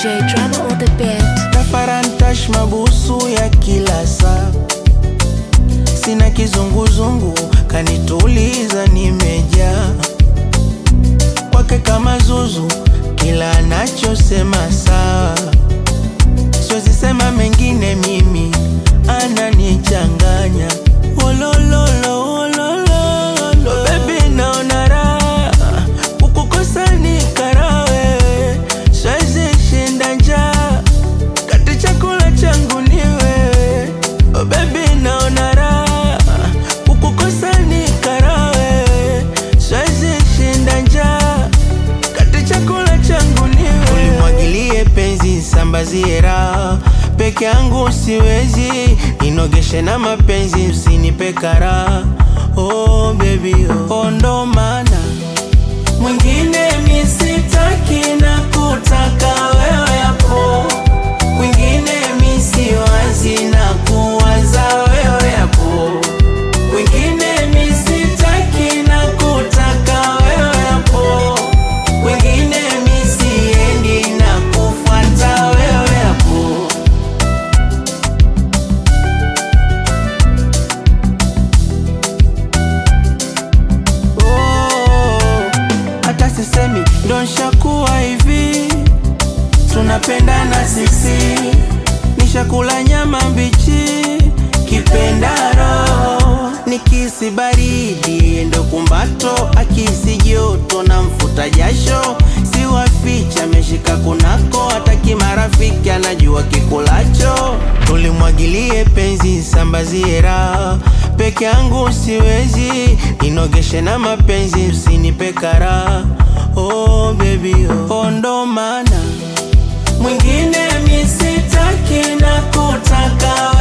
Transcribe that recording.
DJ drama on the beat. Tafarantash mabusu ya kila saa, sina kizunguzungu, kanituliza nimejaa kwake kama zuzu, kila anachosema sawa, siwezi sema mengine, mimi ananichanganya Wolololo, wolololo, baby naona raha kukukosa ni karawe, siwezi shinda njaa kati chakula changu ni wewe oh baby naona raha kukukosa ni karawe siwezi shinda njaa kati chakula changu ni wewe ulimwagilie penzi sambazie raha peke yangu siwezi inogeshe na mapenzi usinipe karaha oh baby oh, oh ndo maana mwingine misitaki na kutaka wewe hapo kwingine misiwazi na kuwaza wewe hapo kwingine misitaki na kutaka wewe hapo kwingine misiendi na kufuata wewe hapo Oh, hata sisemi ndo nshakuwa hivi tunapendana sisi nishakula nyama mbichi kipendaro nikisi baridi ndo kumbato akisi joto na mfuta jasho siwaficha ameshika kunako hata kimarafiki anajua kikulacho tulimwagilie penzi sambazie raha peke yangu siwezi inogeshe na mapenzi usinipe karaha oh baby oh, oh ndo maana mwingine misitaki na kutaka